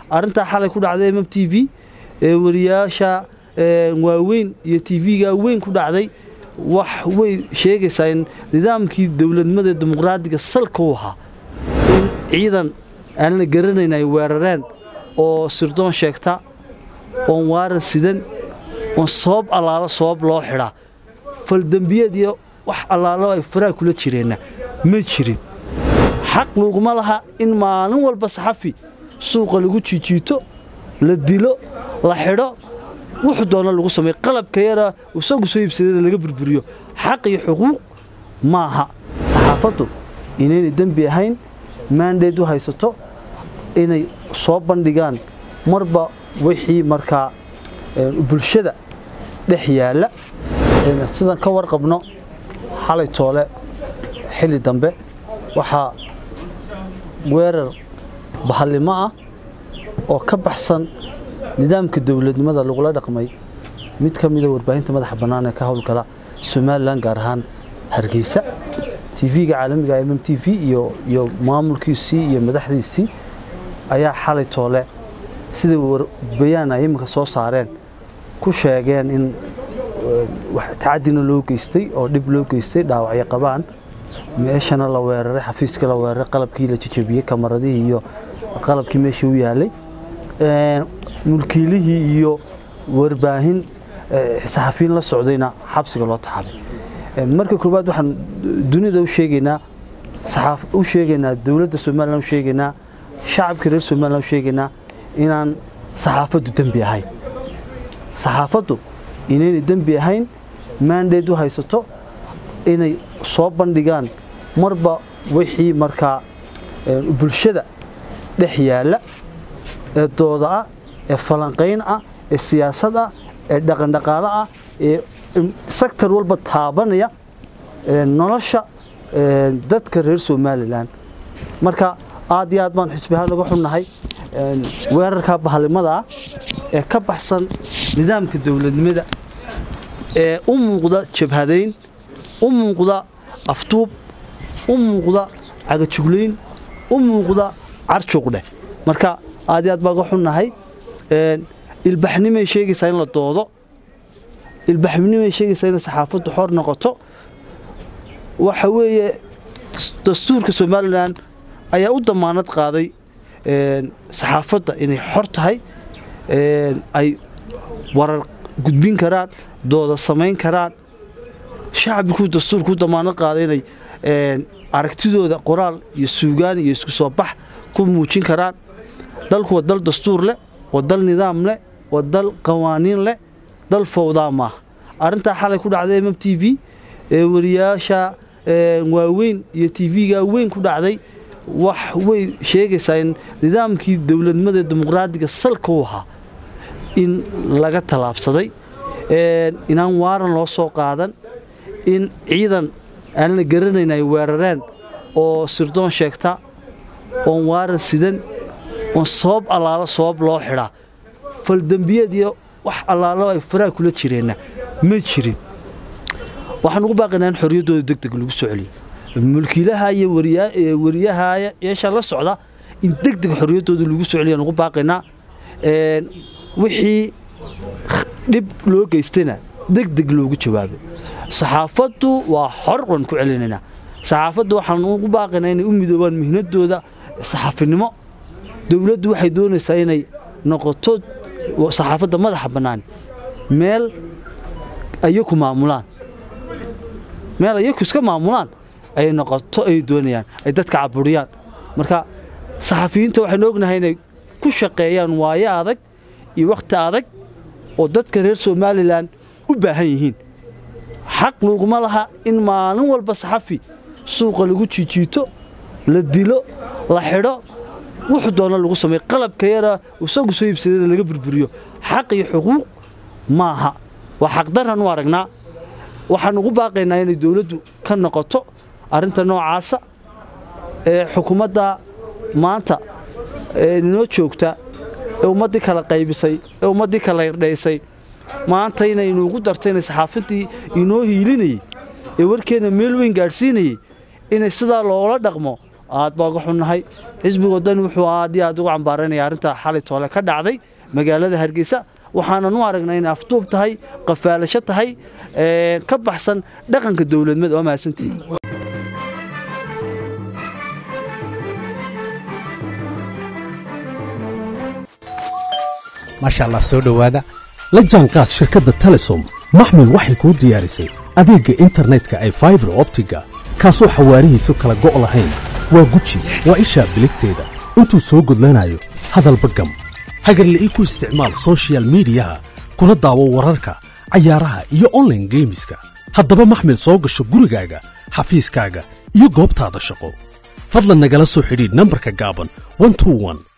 arrintaa xalay ku dhacday mm t v ee wariyaasha waaweyn iyo t v-ga weyn ku dhacday wax way sheegaysaa in nidaamkii dowladnimada dimuqraadiga salka u ahaa in ciidan aan la garanayn ay weerareen oo sirdoon sheegta oon waaran sidan oon sabab allaalo sabab loo xidhaa faldembiyeed iyo wax allaalo ay faraha kula jireenna ma jirin xaq laguma laha in maalin walba saxafi suuqa lagu jijiito la dilo la xidho wuxuu doona lagu sameey qalabka yara isagu soo iibsadana laga burburiyo xaq iyo xuquuq maaha saxaafaddu inaynay dembi ahayn maandeed u haysato inay soo bandhigaan marba wixii markaa bulshada dhex yaalla sidan ka warqabno xalay toole xilli dambe waxaa weerar bahallimo ah oo ka baxsan nidaamka dowladnimada lagula dhaqmay mid ka mida warbaahinta madaxa bannaan ee ka howlgala somalilan gaar ahaan hargeysa tv-ga caalamiga mm t v iyo maamulkiisii iyo madaxdiisii ayaa xalay toole siday bayaan ay iminka soo saareen ku sheegeen in tacadina loo geystay oo dhib loo geystay dhaawacyo qabaan meeshana la weeraray xafiiskii la weeraray qalabkii la jajabiyey kamaradihii iyo qalabkii meeshii u yaalay mulkiilihii iyo warbaahin saxafiyin la socdayna xabsiga loo taxabay marka koowaad waxaan dunida u sheegaynaa u sheegaynaa dowladda somalilan u sheegaynaa shacabka reer somalilan u sheegaynaa inaan saxaafaddu dembi ahayn saxaafaddu inaynay dembi ahayn maandeed u haysato inay soo bandhigaan marba wixii markaa bulshada dhex yaalla ee dooda ah ee falanqayn ah ee siyaasad ah ee dhaqandhaqaalo ah ee sektor walba taabanaya nolosha dadka reer somalilan marka aad iyo aad baan xisbi ahaan uga xunnahay weerarka bahallimada ah ee ka baxsan nidaamka dowladnimada ee u muuqda jabhadayn u muuqda aftuub u muuqda cagajuglayn u muuqda carjuuqdheh marka aad iyo aad baan uga xunnahay ilbaxnimay sheegaysaa in la doodo ilbaxnimay sheegaysaa inay saxaafaddu xor noqoto waxa weeye dastuurka somalilan ayaa u damaanad qaaday saxaafadda inay xor tahay ay warar gudbin karaan dooda samayn karaan shacbikuu dastuurka u damaanad qaaday inay aragtidooda qoraal iyo suugaan iyo isku soo bax ku muujin karaan dalku waa dal dastuur leh waa dal nidaam leh waa dal qawaaniin leh dal fowdaa maaha arrintaa xalay ku dhacday mm t v ee wariyaasha waaweyn iyo t v-ga weyn ku dhacday wax way sheegaysaa in nidaamkii dowladnimada dimuqraadiga salka u ahaa in laga tallaabsaday inaan waaran loo soo qaadan in ciidan aan la garanayn ay weerareen oo sirdoon sheegta oon waaran sidan oon sabab allaalo sabab loo xidhaa faldembiyeed iyo wax allaalo ay faraha kula jireenna ma jirin waxaan ugu baaqaynaa in xorriyaddooda deg deg lagu soo celiyo mulkiilaha iyo wariyaha yeesha la socda in deg deg xorriyaddooda lagu soo celiyo aan ugu baaqaynaa wixii dhib loo geystayna deg deg loogu jawaabo saxaafaddu waa xor waan ku celinaynaa saxaafaddu waxaan ugu baaqaynaa inay u midoobaan mihnadooda saxaafinimo dowladdu waxay doonaysaa inay noqoto saxaafadda madaxa bannaan meel ayaku maamulaan meel ayaku iska maamulaan ay noqoto ay doonayaan ay dadka caburiyaan marka saxafiyiinta waxaynu ognahay inay ku shaqeeyaan waayo adag iyo wakhti adag oo dadka reer somalilan u baahan yihiin xaq laguma laha in maalin walba saxafi suuqa lagu jijiito la dilo la xidho wuxuu doona lagu sameey qalabka yara isagu soo iibsadana laga burburiyo xaq iyo xuquuq maaha waa xaqdarran u aragnaa waxaan ugu baaqaynaa inay dowladdu ka noqoto arrinta noocaasa ee xukuumadda maanta inoo joogta ee ummaddii kala qaybisay ee ummaddii kala irdhaysay maanta inaynu ugu dartay inay saxaafaddii inoo hiilinayey ee warkeenna meel weyn gaadhsiinayey inay sidaa loola dhaqmo aad baa uga xunnahay xisbiga wadani wuxuu aad iyo aad ugu cambaaranaya arrinta xalay toole ka dhacday magaalada hargeysa waxaanan u aragnay inay afduub tahay qafaalasho tahay ka baxsan dhaqanka dowladnimada waa mahadsantihin maasha allah soo dhowaada la jaanqaad shirkadda telesom maxmil waxay kuu diyaarisay adeegga internetka ay faibar optiga kaasoo xawaarihiisu kala go' lahayn waa guji waa ishaa biligteeda intuu soo gudlanayo hadalba gam hagarla'ii ku isticmaal sochial midiyaha kuna daawo wararka cayaaraha iyo onlaine geemiska haddaba maxmil soo gasho gurigaaga xafiiskaaga iyo goobtaada shaqo fadlan nagala soo xidhiidh nambarka gaaban